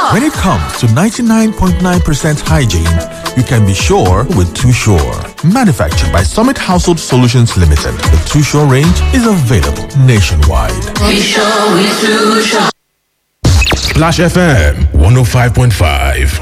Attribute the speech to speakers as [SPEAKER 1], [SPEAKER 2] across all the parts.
[SPEAKER 1] When it comes to 99.9% hygiene, you can be sure with Too Sure. Manufactured by Summit Household Solutions Limited, the Too Sure range is available nationwide.
[SPEAKER 2] Be sure we too sure.
[SPEAKER 3] Splash FM 105.5.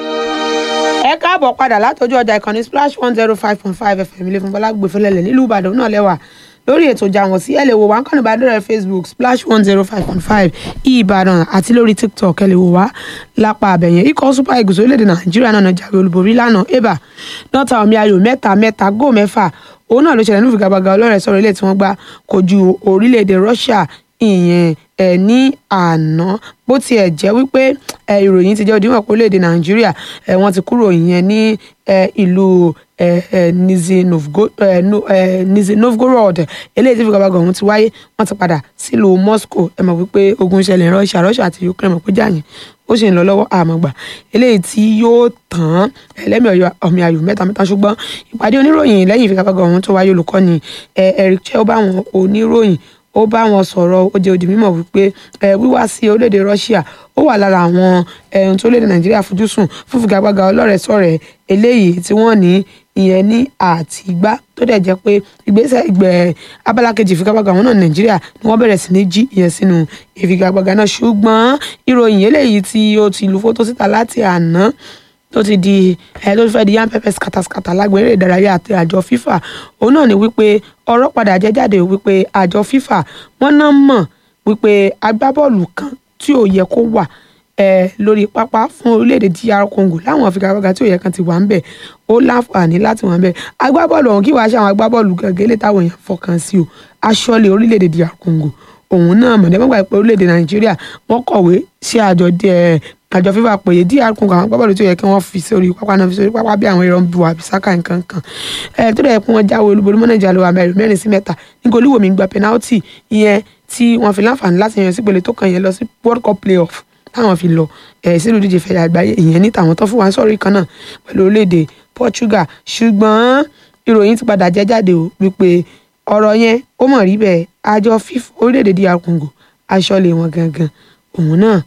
[SPEAKER 4] ẹ káàbọ̀ padà látọjú ọjà ìkànnì splash one zero five point five fm ilé fún bọ́lá gbèfẹ́lẹ́lẹ̀ nílùú ìbàdàn náà lẹ́wà lórí ètò ìjà wọn sí ẹ lè wò wá nǹkan ìbádọ́rẹ̀ facebook splash one zero five point five ìbàdàn àti lórí tiktok ẹ lè wò wá lápá abẹ̀yẹn ikọ̀ super eagles orílẹ̀-èdè nàìjíríà náà jáwé olúborí lánàá eba nọ́ta omi ayò mẹ́ta mẹ́ta góò mẹ́fà òun náà ló ṣẹlẹ̀ ní ìfigagbága ọlọ́rẹ̀ sọ̀rọ̀ ilé tí wọ́n gbá kojú orílẹ̀-èdè russia ìyẹn ẹ ní àná bó tiẹ̀ jẹ́ wípé ẹ ìròyìn ti jẹ́ òdiwọ̀n pé orílẹ̀-èdè nàìjíríà ẹ wọ́n ti kúrò ìyẹn ní ẹ ìlú ẹ ẹ Nizhny Novgo- ẹ, no- ẹ, Nizhny Novgorod eléyìí tí ìfigagbága ọ̀hún ti wáyé wọ́n ti padà sílùú Moscow ẹ mọ̀ wípé ogun ṣẹlẹ̀ ní Russia Russia àti Ukraine mọ̀ pé jàyìn ó sì ń lọ lọ́wọ́ àmọ̀gbà eléyìí tí yóò tán ẹlẹ́mì ọ̀yọ́ ọ̀mì ayò mẹ́ta mẹ́ta ṣùgbọ́n ìpàdé oníròyìn lẹ́yìn ìfigagbága ọ̀hún tó wáyé olùkọ́ni ẹ, Eric Chel bá àwọn oníròyìn ó bá wọn sọ̀rọ̀ ó jẹ́ òdì mímọ̀ wípé ẹ, wíwá sí orílẹ̀-èdè Russia ó wà lára àwọn ẹ̀hún tó lédè Nàìjíríà fojúsùn fún figagbága ọlọ́rẹ̀ẹ́sọ̀rẹ̀ eléyìí tí wọ́n ní ìyẹn ní àtìgbá tó dẹ̀ jẹ́ pé ìgbésẹ̀ ìgbẹ́ abala kejì ìfigagbága àwọn náà ní Nàìjíríà ni wọ́n bẹ̀rẹ̀ sí ní jí ìyẹn sínú ìfigagbága náà ṣùgbọ́n ìròyìn eléyìí tí ó ti lu fótó síta láti àná tó ti di ẹ tó fẹ́ di yam pepper skataskata lágbèrè ìdárayá àti àjọ FIFA òun náà ni wípé ọ̀rọ̀ padà jẹ́ jáde wípé àjọ FIFA wọ́n náà mọ̀ wípé agbábọ́ọ̀lù kan tí ò yẹ kó wà ẹ lórí pápá fún orílẹ̀-èdè DR Congo láwọn figagbága tí ò yẹ kan ti wà ń bẹ̀ ó láǹfààní láti wà ń bẹ̀ agbábọ́ọ̀lù ọ̀hún kí wàá ṣe àwọn agbábọ́ọ̀lù gẹ́gẹ́ lè táwọn èèyàn fọkàn sí o aṣọ́lé orílẹ̀-èdè DR Congo òun náà mọ̀ nígbà pé orílẹ̀-èdè Nàìjíríà wọ́n kọ̀wé sí àjọ díẹ̀ àjọ fífa pèyè dr congo àwọn agbábọ́ọ̀lù tó yẹ kí wọ́n fi sórí pápá náà fi sórí pápá bí àwọn ìran bu àbísáká nǹkan kan ẹ tó dẹ̀ kí wọ́n jáwé olúborí mọ́nàjà lọ́wọ́ amẹ́rin mẹ́rin sí mẹ́ta ní goliwomi gba penalty ìyẹn tí wọ́n fi láǹfààní láti yan sípele tó kàn yẹn lọ sí world cup playoff táwọn fi lọ ẹ sínú ìdíje fẹ̀yà àgbáyé ìyẹn ní tàwọn tó fún wa sọ̀rí kan náà pẹ̀lú orílẹ̀-èdè portugal ṣùgbọ́n ìròyìn ti padà jẹ́ jáde o wípé ọ̀rọ̀ yẹn ó mọ̀ rí bẹ́ẹ̀ àjọ fíf orílẹ̀-èdè dr congo aṣọ́lé wọn gangan òun náà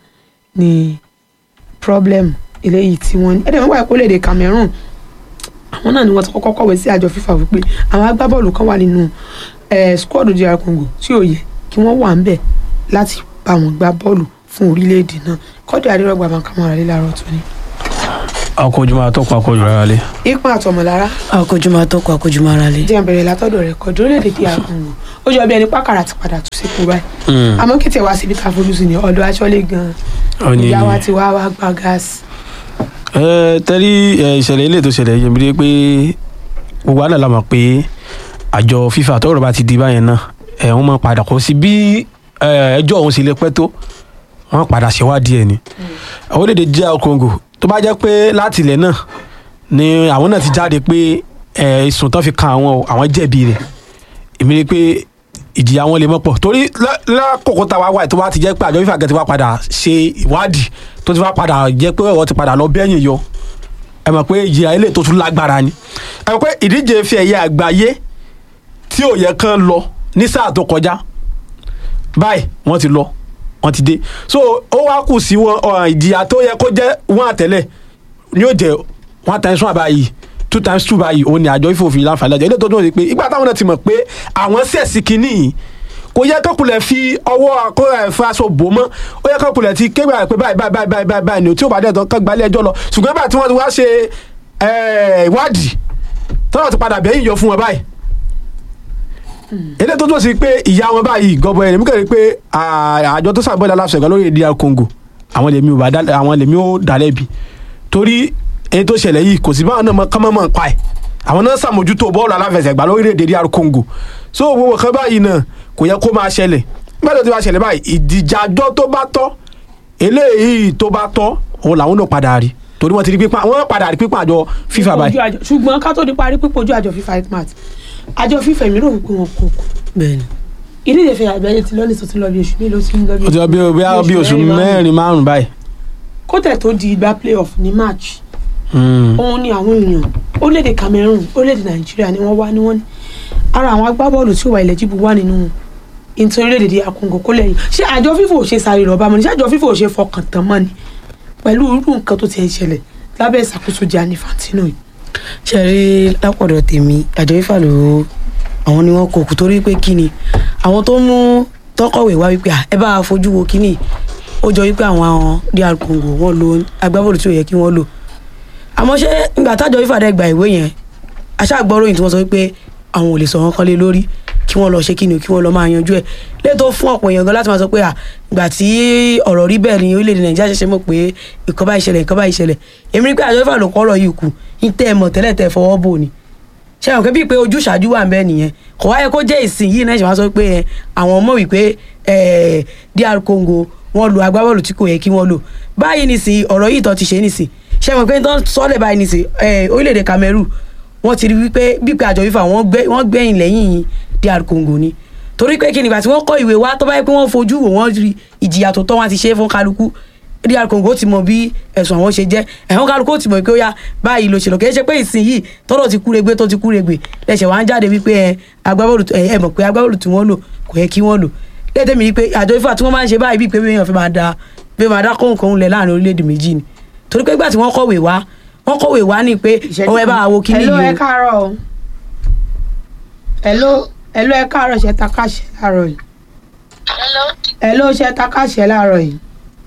[SPEAKER 4] ni problem eléyìí tí wọ́n ní ẹ̀dẹ̀ wọ́n wà ìpínlẹ̀ Cameroon àwọn náà ni wọ́n ti kọ́kọ́ kọ̀wé sí àjọ FIFA wípé àwọn agbábọ́ọ̀lù kan wà nínú squad DR Congo tí ò yẹ kí wọ́n wà ń bẹ̀ láti bá wọn gbá bọ́ọ̀lù fún orílẹ̀-èdè náà kọ́dù àdérọ́gba àbàkàmọ́ra lé láàárọ̀ tó ní.
[SPEAKER 5] akójúmọ́ àtọ́kọ̀ akójú rárá lé.
[SPEAKER 4] ipa àtọmọlára
[SPEAKER 6] akójúmọ́ àtọ́kọ̀ akójúmọ́ ara lé.
[SPEAKER 4] jẹ́ bẹ̀rẹ̀ látọ̀dọ̀ rẹ̀ kọ́dù orílẹ̀-èdè DR Congo ó jọ bí ẹni pákàrà ti padà tún sípò báyìí àmọ́ kí tiẹ̀ wá síbi ká fojú sí ni ọ̀dọ̀ aṣọ́lé gan-an ìyá wa ti wá wá gba gáàsì.
[SPEAKER 5] ẹ tẹ́rí ìṣẹ̀lẹ̀ ilé tó ṣẹlẹ̀ yẹn bí pé gbogbo àná la mọ̀ pé àjọ FIFA tọ́rọ̀ bá ti di báyẹn náà ẹ̀ wọ́n máa padà kó sí bí ẹjọ́ òun sì lè pẹ́ tó wọ́n padà ṣèwádìí ẹ̀ ni orílẹ̀-èdè DR Congo tó bá jẹ́ pé láti ilẹ̀ náà ni àwọn náà ti jáde pé ìsùn tán fi kan àwọn àwọn jẹ̀bi rẹ̀ èmi ni pé ìjìyà wọn lè mọ pọ̀ torí lákòókò tá a wá wà tó bá ti jẹ́ pé àjọ FIFA gẹ́gẹ́ ti wá padà ṣe ìwádìí tó ti wá padà jẹ́ pé ọ̀rọ̀ ti padà lọ bẹ́yìn yọ ẹ mọ̀ pé ìjìyà ilé tó tún lágbára ni ẹ mọ̀ pé ìdíje fi ẹ̀yẹ àgbáyé tí ò yẹ kán lọ ní sáà tó kọjá báyìí wọ́n ti lọ wọ́n ti dé so ó wá kù sí wọn ìjìyà tó yẹ kó jẹ́ wọn àtẹ̀lẹ̀ ni yóò jẹ́ one times one báyìí two times two báyìí òun ni àjọ ìfòfin láǹfààní àjọ ilé tó dùn sí pé ìgbà táwọn náà ti mọ̀ pé àwọn sẹ̀sì kínní yìí kò yẹ kọ́kùnlẹ̀ fi ọwọ́ akóra ẹ̀fọ́ aṣọ bò mọ́ ó yẹ kọ́kùnlẹ̀ ti kéwà pé báyìí báyìí báyìí báyìí báyìí ni tí ó bá dẹ̀ tán kán gbalẹ̀ ẹjọ́ lọ ṣùgbọ́n báyìí tí wọ́n ti wá ṣe ìwádìí tọ́wọ́ ti padà bẹ́yìn yọ fún wọn báyìí ilé tó dùn sí pé ìyá wọn báyìí gọbọ ẹ̀ nígbà pé àjọ tó sàbọ̀dà aláṣẹ̀gá lórí èdè Congo àwọn lèmi ò dálẹ́bi torí èyí tó ṣẹlẹ̀ yìí kò sí báwọn náà kán mọ́ mọ́ pa ẹ̀ àwọn náà ṣàmójútó bọ́ọ̀lù aláfẹsẹ̀gbá lórílẹ̀‐èdè DR Congo so gbogbo kan báyìí náà kò yẹ kó máa ṣẹlẹ̀ bẹ́ẹ̀ tó ti máa ṣẹlẹ̀ báyìí ìdìjàjọ́ tó bá tọ́ eléyìí tó bá tọ́ òun làwọn náà padà rí torí wọ́n ti rí pípa wọ́n padà rí pípa àjọ FIFA báyìí.
[SPEAKER 4] ṣùgbọ́n ká tó di parí pípa ojú àjọ FIFA itmat àjọ FIFA mi rò wípé wọn kò kù.
[SPEAKER 6] bẹ́ẹ̀ni.
[SPEAKER 4] ìdíje fẹ́ àgbáyé ti lọ́nà ìsọtí lọ bí oṣù mélòó sí lọ bí
[SPEAKER 5] ó ti lọ bí oṣù mẹ́rin márùn-ún báyìí.
[SPEAKER 4] kó tẹ̀ tó di ìgbà playoff ní March òun ni àwọn èèyàn orílẹ̀-èdè Cameroon orílẹ̀-èdè Nàìjíríà ni wọ́n wá ní wọ́n ní ara àwọn agbábọ́ọ̀lù tí ó wà ilẹ̀ jíbu wà nínú nítorí orílẹ̀-èdè DR Congo kó lẹ́yìn ṣé àjọ FIFA ò ṣe sáré rọ̀ bá mọ́ ni ṣé àjọ FIFA ò ṣe fọkàn tán mọ́ ni pẹ̀lú irú nǹkan tó ti ń ṣẹlẹ̀ lábẹ́ ìṣàkóso Gianni Infantino yìí.
[SPEAKER 6] ṣe rí lápọ̀dọ̀ tèmi àjọ ifá ló àwọn ni wọ́n kò kú torí pé kí ni àwọn tó mú tọkọ̀wé wá wípé "Ah, ẹ bá a fojú wo kíní ó jọ wípé àwọn àwọn DR Congo wọ́n lo agbábọ́ọ̀lù tí ò yẹ kí wọ́n lò àmọ́ ṣé ìgbà tájọ ifá dẹ́ gba ìwé yẹn aṣáàgbọ́ròyìn tí wọ́n sọ wípé àwọn ò lè sọ wọn kan lé lórí kí wọ́n lọ ṣe kí ni o, kí wọ́n lọ máa yanjú ẹ̀ létò fún ọ̀pọ̀ èèyàn gan láti máa sọ pé à ìgbà tí ọ̀rọ̀ rí bẹ́ẹ̀ ni orílẹ̀-èdè nàìjíríà ṣẹ̀ṣẹ̀ mọ̀ pé nǹkan bá ìṣẹ̀lẹ̀ nǹkan bá ìṣẹ̀lẹ̀ èmi rí pé àjọ ìfà ló kọ́ ọ̀rọ̀ yìí kù ní tẹ́ ẹ mọ̀ tẹ́lẹ̀ tẹ́ ẹ fọwọ́ bò ni ṣé àwọn kan bíi pé ojú ṣáájú wà ń bẹ́ẹ̀ nìyẹn kò wáyé kó jẹ́ ìsìn yìí náà ṣe máa sọ pé ẹ, àwọn mọ̀ wípé ẹ, DR Congo wọ́n lu agbábọ́ọ̀lù tí kò yẹ kí wọ́n lò báyìí nìsín ọ̀rọ̀ yìí tó ti ṣe nìsín ṣé àwọn pé tó ń sọ́lẹ̀ báyìí nìsín ẹ, orílẹ̀-èdè Cameroon wọ́n ti rí wípé bíi pé àjọ FIFA wọ́n gbẹ́- wọ́n gbẹ̀yìn lẹ́yìn DR Congo ni torí pé kí nígbà tí wọ́n kọ ìwé wá tó bá yẹ pé wọ́n fojú wò wọ́n rí ìjìyà tó tọ́ wọn ti ṣe é fún kálukú DR Congo ti mọ bí ẹ̀sùn àwọn ṣe jẹ́ ẹ̀hún kálukú ti mọ̀ pé ó yá báyìí ló ṣe lọ kì í ṣe pé ìsìn yìí tọ́lọ̀ ti kúregbe tó ti kúregbe lẹ́sẹ̀ wá ń jáde wípé ẹ agbábọ́ọ̀lù ẹ ẹ mọ̀ pé agbábọ́ọ̀lù tí wọ́n lò kò yẹ kí wọ́n lò lẹ́tẹ̀ mi ni pé àjọ ifá tí wọ́n máa ń ṣe báyìí bíi pé èèyàn fi máa da pé máa dá kóńkóń lẹ̀ láàrin orílẹ̀-èdè méjì ni torí pé ìgbà tí wọ́n kọ̀wé wá wọ́n kọ̀wé wá ní pé ọwọ́ ẹ bá wo kíní
[SPEAKER 4] Hello,
[SPEAKER 6] yìí
[SPEAKER 4] ẹ
[SPEAKER 6] o
[SPEAKER 4] káàárọ̀ o. Hello, hello, ẹ káàárọ̀ ṣe ta káṣẹ láàárọ̀ yìí.
[SPEAKER 7] Hello.
[SPEAKER 4] Hello, ṣe ta káṣẹ láàárọ̀ yìí.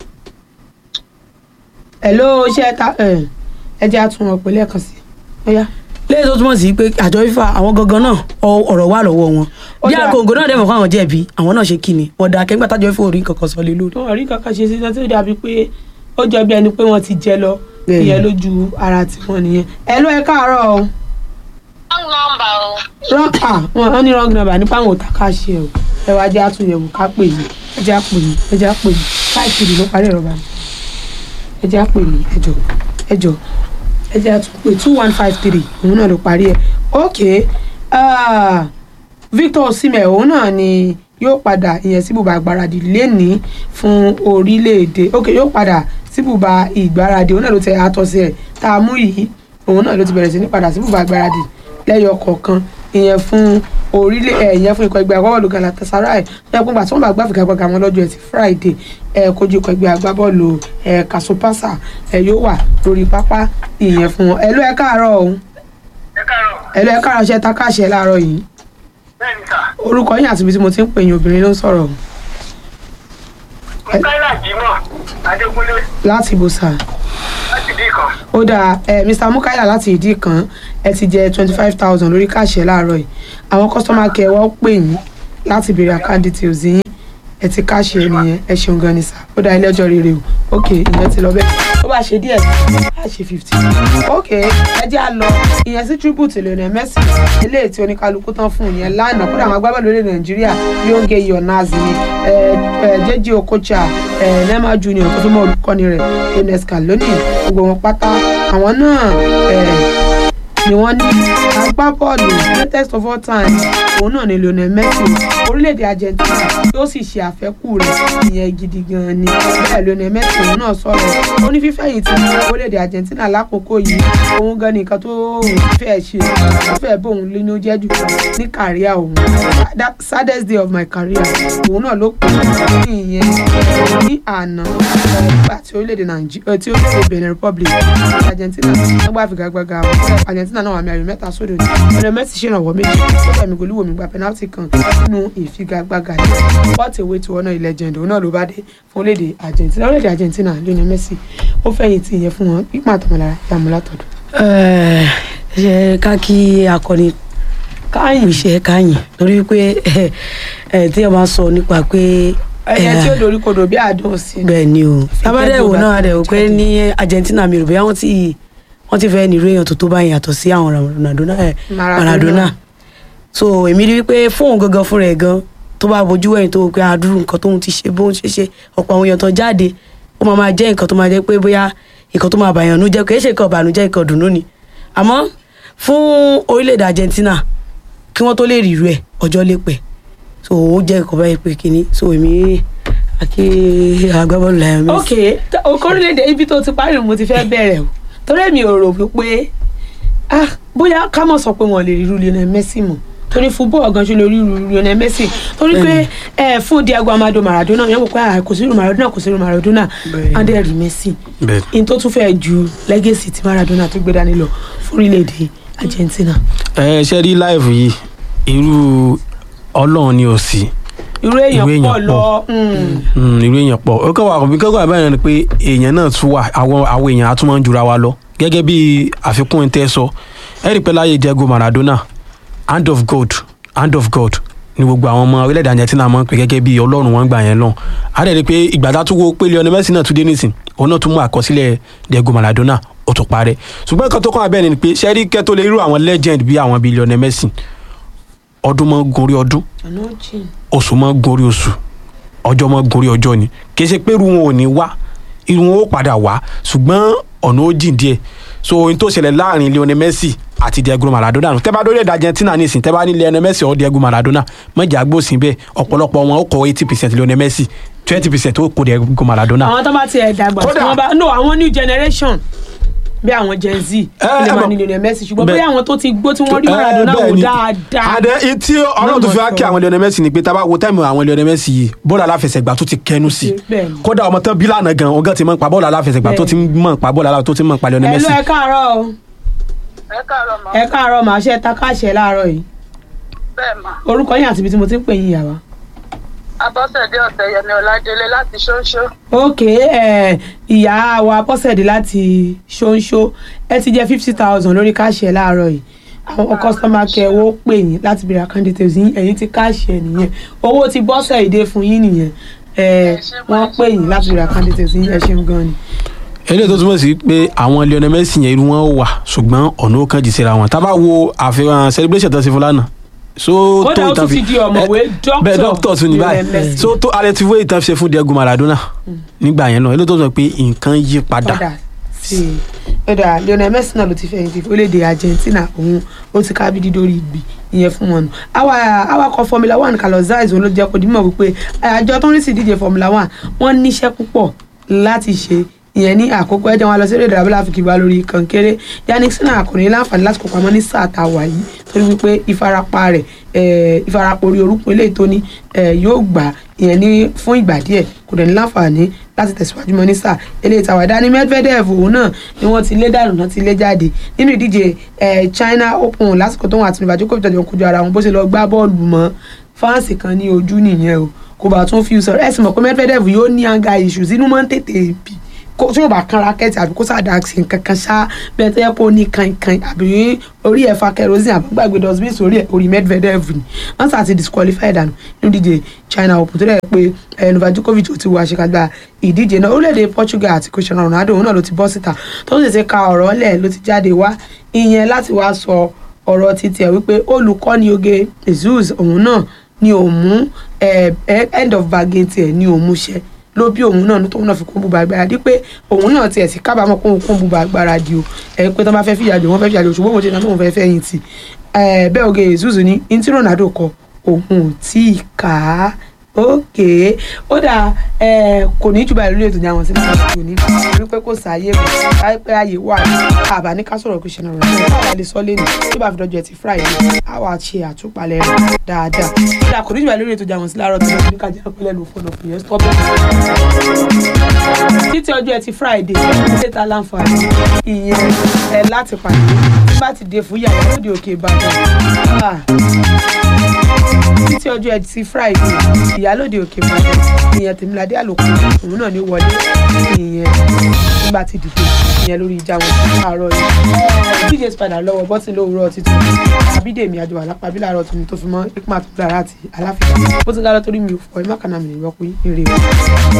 [SPEAKER 4] Hello, ṣe ta ẹ ẹ jẹ́ àtúnwọ̀n pé lẹ́ẹ̀kan sí i. Ó yá.
[SPEAKER 6] lẹ́yìn tó túmọ̀ sí pé àjọ ifá àwọn gangan náà ọ- ọ̀rọ̀ wà lọ́wọ́ wọn
[SPEAKER 4] Ó
[SPEAKER 6] bí
[SPEAKER 4] dáa.
[SPEAKER 6] àkóńgò náà dẹ̀mọ̀ fún àwọn jẹ̀bi àwọn náà ṣe kí ni wọ́n da kẹ́gbà tájọ ifá orí kankan sọ lé lórí.
[SPEAKER 4] wọn ò rí kankan ṣe sísan tó dàbí pé ó jọ bí ẹni pé wọ́n ti jẹ lọ
[SPEAKER 6] Bẹ́ẹ̀ni.
[SPEAKER 4] ìyẹn lójú ara tiwọn nìyẹn. Hello, ẹ káàárọ̀ o.
[SPEAKER 7] Wrong number o.
[SPEAKER 4] Wrong ah wọn wọn ní wrong number nípa àwọn òtá káṣẹ o ẹ wá jẹ́ àtúnyẹ̀wò ká pè yín ẹ jẹ́ àpè yín ẹ jẹ́ àpè yín káàkiri ló parí ẹ̀rọ bá mi ẹ jẹ́ àpè yín ẹ jọ ẹ jọ ẹ jẹ́ àtúnpè two one five three òun náà ló parí ẹ̀ ok ah, Victor Osimhen òun náà ni yóò padà ìyẹn sí bùbá ìgbáradì lẹ́nìí fún orílẹ̀-èdè ok yóò padà sí bùbá ìgbáradì òun náà ló tẹ àtọ́sí ẹ̀ tá a mú yìí òun náà ló ti bẹ̀rẹ̀ sí ní padà sí bùbá ìgbáradì lẹ́yọ kọ̀ọ̀kan ìyẹn fún orílẹ̀ ẹ̀ ìyẹn fún ikọ̀ ẹgbẹ́ agbábọ́ọ̀lù Galatasaray ẹ̀ pọ́ngbà tí wọ́n bá gbá fìkàgbọ́gà wọn lọ́jọ́ ẹtì Friday ẹ̀ kojú ikọ̀ ẹgbẹ́ agbábọ́ọ̀lù ẹ̀ Kasupasa ẹ̀ yóò wà lórí pápá ìyẹn fún wọn ẹ̀ ló ẹ̀ káàárọ̀ o
[SPEAKER 7] Ẹ káàárọ̀.
[SPEAKER 4] ẹ̀ ló ẹ̀ káàárọ̀ ṣẹ́ ta káṣẹ́ láàárọ̀ yìí
[SPEAKER 7] Bẹ́ẹ̀ni sà.
[SPEAKER 4] orúkọ yín àti ibi tí mo ti ń pè yín obìnrin ló ń sọ̀rọ̀
[SPEAKER 7] Mukaila Jimoh Adékúnlé
[SPEAKER 4] láti ibo sáà
[SPEAKER 7] láti bí kan.
[SPEAKER 4] ó dáa ẹ mr mukaila láti ìdí kan ẹ ti jẹ twenty five thousand lórí káàṣẹ láàárọ̀ yìí àwọn customer care wọ́n pè yín láti béèrè account details yín ẹ ti káàṣẹ nìyẹn ẹ ṣeun gan ni sá ó dáa ilé ọjọ́ rere o ok ìyẹn ti lọ bẹ́ẹ̀ ó bá ṣe díẹ̀ á ṣe fifty ok ẹ jẹ́ à lọ ìyẹn sí tribute Lionel Messi eléyìí tí oníkálukú tán fún ìyẹn lánàá kódà àwọn agbábọ́ọ̀lù orílẹ̀ nàìjíríà yóò gé ionazi ni ẹ ẹ jẹ́jẹ́ okocha ẹ nema junior tó fi mọ́ olùkọ́ni rẹ̀ Lionel Scaloni gbogbo wọn pátá àwọn náà ẹ ni wọ́n ní agbábọ́ọ̀lù greatest of all time òun náà ni Lionel Messi orílẹ̀-èdè Argentina yóò sì ṣe àfẹ́kù rẹ̀ ìyẹn gidi gan-an ni bẹ́ẹ̀ Lionel Messi òun náà sọ̀rọ̀ ó ní fífẹ̀yìntì ní orílẹ̀-èdè Argentina lákòókò yìí òun gan nìkan tó fẹ́ ṣe ó fẹ́ bóun lóyún jẹ́ jù ní kàríà òun that saddest day of my career òun náà ló pè é ní ìyẹn ní àná ẹ̀, nígbà tí orílẹ̀-èdè Nàìjíríà tí orílẹ̀-èdè Benin Republic àti Argentina wọ́n gbá figagbága àwọn Argentina náà wà mí ayò mẹ́ta sódò ní ọ̀rẹ́ Messi ṣèrànwọ́ méjì ó fẹ̀mí golúwo mi gba penalty kan nínú ìfigagbága yìí what a way to honour a legend òun náà ló bá dé fún orílẹ̀-èdè Argentina orílẹ̀-èdè Argentina Lionel Messi ó fẹ̀yìntì ìyẹn fún wọn pípa àtọmọlára yàmú látọ̀dọ̀.
[SPEAKER 6] Ẹ, ṣe ká kí akọni káyìn iṣẹ́ káyìn torí pé ẹ, ẹ, tí ẹ máa sọ nípa pé
[SPEAKER 4] ẹyẹ tí ó
[SPEAKER 6] ẹ,
[SPEAKER 4] dorí kodò bí àádọ́ sí i.
[SPEAKER 6] bẹ́ẹ̀ ni o tábàdẹ̀ wò
[SPEAKER 4] bá
[SPEAKER 6] náà
[SPEAKER 4] ti
[SPEAKER 6] dẹ̀ wò pé
[SPEAKER 4] jáde.
[SPEAKER 6] ní Argentina mi rò bóyá wọ́n ti wọ́n ti fẹ́ nírú èèyàn tó tó báyìí yàtọ̀ sí àwọn Maradona ẹ,
[SPEAKER 4] Maradona.
[SPEAKER 6] Maradona so èmi rí wípé fóun gangan fúnra ẹ̀ gan tó bá bojú ẹ̀yìn tó wò pé àdúrú nǹkan tóun ti ṣe bóun ṣe ṣe ọ̀pọ̀ àwọn èèyàn tó jáde ó máa máa jẹ́ nǹkan tó máa jẹ́ pé bóyá nǹkan tó máa bàyàn nú jẹ́ kì í ṣe nǹkan ìbànújẹ́ nǹkan dùnú ni àmọ́ fún orílẹ̀-èdè Argentina kí wọ́n tó lè rí irú ẹ̀ ọjọ́ lè pẹ́ so ó jẹ́ nǹkan báyìí pé kínní so èmi àkí agbábọ́ọ̀lù Lionel Messi.
[SPEAKER 4] ok t- okòrílẹ̀-èdè ibi tó ti parí mo ti fẹ́ bẹ̀rẹ̀ o torí èmi ò rò wípé ah bóyá ká mọ̀ sọ pé wọ́n lè rí irú Lionel Messi mọ̀ torí football gan ṣe lórí Lionel Messi torí pé ẹ fún Diego Armando Maradona yẹn wò pé ah, kò sí irú Maradona kò sí irú Maradona
[SPEAKER 6] Bẹ́ẹ̀.
[SPEAKER 4] and then rí Messi
[SPEAKER 5] Bẹ́ẹ̀.
[SPEAKER 4] in tó tún fẹ́ ju legacy tí Maradona tó gbé dání lọ fún orílẹ̀-èdè Argentina
[SPEAKER 5] ẹ ṣe rí láìfù yìí irú ọlọ́run ni ò sí
[SPEAKER 4] irú èèyàn
[SPEAKER 5] Irú èèyàn
[SPEAKER 4] pọ̀
[SPEAKER 5] pọ̀.
[SPEAKER 4] lọ mm,
[SPEAKER 5] Mm, irú èèyàn pọ̀ ó kọ́ wà kí kọ́kọ́ àbáyọ̀ ni pé èèyàn náà tún wà àwọn àwọn èèyàn á tún máa ń jura wa lọ gẹ́gẹ́ bí àfikún ẹ̀ tẹ́ sọ ẹ rí i pé láyé Diego Maradona hand of God hand of God ni gbogbo àwọn ọmọ orílẹ̀-èdè Argentina máa ń pè gẹ́gẹ́ bí ọlọ́run wọn gbà yẹn lọ á dẹ̀ rí i pé ìgbà tá a tún wo pé Lionel Messi náà tún dé nísìn òun náà tún mú àkọsílẹ̀ Diego Maradona ó tún parẹ́ ṣùgbọ́n nǹkan tó kàn abẹ́ẹ̀ ni pé ṣẹ́rí kẹ́tọ́ lè irú àwọn legend bí àwọn bíi Lionel Messi ọdún mọ́ gorí ọdún
[SPEAKER 4] àná jìn.
[SPEAKER 5] oṣù mọ́ gorí oṣù ọjọ́ mọ́ gorí ọjọ́ ni kì í ṣe pé irú wọn ò ní wá irú wọn ó padà wá ṣùgbọ́n ọ̀nà ó jìn díẹ̀ so ohun tó ṣẹlẹ̀ láàrin Lionel Messi àti Diego Maradona nù tẹ́bá lórí ẹ̀dá Argentina ní ìsìn tẹ́bá ní Lionel Messi ọ̀ Diego Maradona mọ̀jà gbòsìn bẹ́ẹ̀ ọ̀pọ̀lọpọ̀ wọn ó kọ eighty percent Lionel Messi twenty percent ó kó Diego Maradona.
[SPEAKER 4] àwọn tó bá tiẹ̀ dàgbà tí
[SPEAKER 5] Kódà-
[SPEAKER 4] wọ́n bá no àwọn new generation bí àwọn Gen Z
[SPEAKER 5] ẹ
[SPEAKER 4] lè máa
[SPEAKER 5] mọ̀-
[SPEAKER 4] ní Lionel Messi ṣùgbọ́n
[SPEAKER 5] bẹ́ẹ̀-
[SPEAKER 4] bóyá àwọn tó ti gbó tí wọ́n rí
[SPEAKER 5] Eh,
[SPEAKER 4] Maradona
[SPEAKER 5] bẹ́ẹ̀
[SPEAKER 4] wò
[SPEAKER 5] ni.
[SPEAKER 4] dáadáa.
[SPEAKER 5] àdẹ tí ọlọ́run tó fi wá
[SPEAKER 4] Náà
[SPEAKER 5] kí
[SPEAKER 4] mọ̀
[SPEAKER 5] àwọn Lionel Messi ni pé tá a bá wo táìmù àwọn Lionel Messi yìí bọ́ọ̀lù aláfẹsẹ̀gbá tó ti kẹnu sí i
[SPEAKER 4] Bẹ́ẹ̀ ni.
[SPEAKER 5] kódà ọmọ tán bílànà gan ọgá ti mọ̀ pa bọ́ọ̀lù aláfẹsẹ̀gbá tó ti mọ̀ pa bọ́ọ̀lù aláfẹsẹ̀gbá tó ti mọ̀ pa Lionel
[SPEAKER 4] ẹ ló
[SPEAKER 5] Messi.
[SPEAKER 4] ẹ káàárọ̀ o
[SPEAKER 7] ẹ káàárọ̀ mọ́
[SPEAKER 4] ẹ káàárọ̀ màá ṣe takáṣẹ láàárọ̀ yìí
[SPEAKER 7] bẹ́ẹ̀ mà
[SPEAKER 4] orúkọ yín àti ibi tí mo ti ń pè yín yàrá.
[SPEAKER 7] abọ́sẹ̀dé ọ̀tẹ̀yẹmí ọ̀làdélé láti ṣóńṣó
[SPEAKER 4] ok ẹ ìyá wa bọ́sẹ̀dé láti ṣóńṣó ẹ ti jẹ́ fifty thousand lórí káàṣì ẹ̀ láàárọ̀ yìí àwọn kọ́sítọ́mà kẹwọ́ pè yín láti bèrè account details yín ẹ̀yìn ti káàṣì ẹ̀ nìyẹn owó ti bọ́sẹ̀ ìdè fún yín nìyẹn ẹ wọ́n pè yín láti bèrè account details yín ẹ ṣeun gan ni.
[SPEAKER 5] eléyìí tó túmọ̀ sí pé àwọn Lionel Messi yẹn irú wọn wà ṣùgbọ́n ọ̀nà ó kàn jì síra wọn tá a bá wo àfihàn celebration tó ṣe fún lánàá so
[SPEAKER 4] Kódà ó tún ti di ọ̀mọ̀wé
[SPEAKER 5] Eh,
[SPEAKER 4] doctor
[SPEAKER 5] bẹ́ẹ̀ doctor tún ní
[SPEAKER 4] Lionel
[SPEAKER 5] báyìí
[SPEAKER 4] Messi.
[SPEAKER 5] so tó alẹ́ ti wé ìtàn ṣe fún Diego Maradona nígbà yẹn náà eléyìí tó sọ pé nǹkan yí padà
[SPEAKER 4] padà sí i ẹ̀dà Lionel Messi náà ló ti fẹ̀yìntì orílẹ̀-èdè Argentina òun ó ti ká bídí dórí ìgbì ìyẹn fún wọn nù Awa- awakọ̀ Formula One Carlos Sainz òun ló jẹ́ kó dímọ̀ wípé àjọ tó ń rí sí ìdíje Formula One wọ́n níṣẹ́ púpọ̀ láti ṣe ìyẹn ní àkókò ẹjẹ wọn lọ sí èdè abúlé àfikì wa lórí kankéré yannick sinna kò ní láǹfààní láti kópa mọ́ ní sáà tá a wà yìí torí wípé ìfarapa rẹ̀ eh, ìfarapa orí orúkún eléyìí tó ní eh, yóò gbà ìyẹn ní fún ìgbà díẹ̀ kò dẹ̀ ní láǹfààní láti tẹ̀síwájú mọ́ ní sáà eléyìí tàwa dání medvedev òun náà ni wọ́n ti lé dànù náà ti lé jáde nínú ìdíje eh, China Open lásìkò tó wọn àti Novak Djokovic jọ kojú ara wọn bó ṣe lọ gbá bọ́ọ̀lù mọ́ fáǹsì kan ní ojú nìyẹn o kò bá tún fi sọ̀rọ̀ ẹ̀sìn mọ̀ pé medvedev yóò ní anger issues inú máa ń tètè bì kó tí yóò bá kan rakẹ́tì àbí kó sáà dàgsì nǹkan kan ṣá bẹ́ẹ̀ tó yẹ kó ní kankan àbí orí ẹ̀ fa kerosene àbí gbàgbé dustbin sórí ẹ̀ orí medvedev ni wọ́n sà ti disqualify dànù nínú ìdíje China Open tó dẹ̀ pé eh, Novak Djokovic ò ti wọ àṣekágbá ìdíje náà orílẹ̀-èdè Portugal àti Cristiano Ronaldo òun náà ló ti bọ́ síta tó sì ti ka ọ̀rọ̀ lẹ̀ ló ti jáde wá ìyẹn láti wá sọ ọ̀rọ̀ títí ẹ̀ wípé olùkọ́ni oge Jesus òun náà ni òun mú eh, eh, end of bargain tiẹ̀ ni òun mú ṣẹ ló bí òun náà tóun náà fi kún bùbá agbára di pé òun náà tiẹ̀ sí kábàámọ̀ kóun kún bùbá agbára di o ẹ pé tó bá fẹ́ fìyà jò wọ́n fẹ́ fìyà jò ṣùgbọ́n òun ṣe náà tóun fẹ́ fẹ́ yìí tì ẹ bẹ́ẹ̀ oge Jesus ní ntí Ronaldo kọ òun ò tí ì kà á ókè ó dà ẹ kò ní jù báyìí lórí ètò ìjà wọn sí nípa ìṣòro ní torí pé kò sáàyè mọ láìpẹ́ ààyè wà ní àbá ní ká sọ̀rọ̀ Cristiano Ronaldo báwa lè sọ lẹ́nu tí bá fi dọ́jọ́ ẹtì Friday á wà ṣe àtúpalẹ̀ rẹ̀ dáadáa ó dà kò ní jù báyìí lórí ètò ìjà wọn sí láàárọ̀ tó lọ́ọ́ ní kájà pẹ́lẹ́ lò fọ́nà fún yẹn stop títí ọjọ́ ẹtì Friday ṣé ta láǹfààní ìyẹn ẹ láti pàdé tí bá ti dé fún yàrá lóde òkè Ìbàdàn Ah títí ọjọ́ ẹtì friday ìyálòde òkè ìbàdàn ìyẹn tèmíládé àlòkù òun náà ní wọlé ìyẹn nígbà tí dìde ìyẹn lórí ìjà wọn sí àárọ̀ yìí dj spider lọ́wọ́ bọ́tì lówùúrọ̀ títún àbídèmí àjọ àlápàbí làárọ̀ tó ní tó fi mọ́ ikma tó dára àti aláfíà bó ti ń gálọ́ torí mi ò fọ ẹ má kànáà mi ìrọ́pò yìí rèé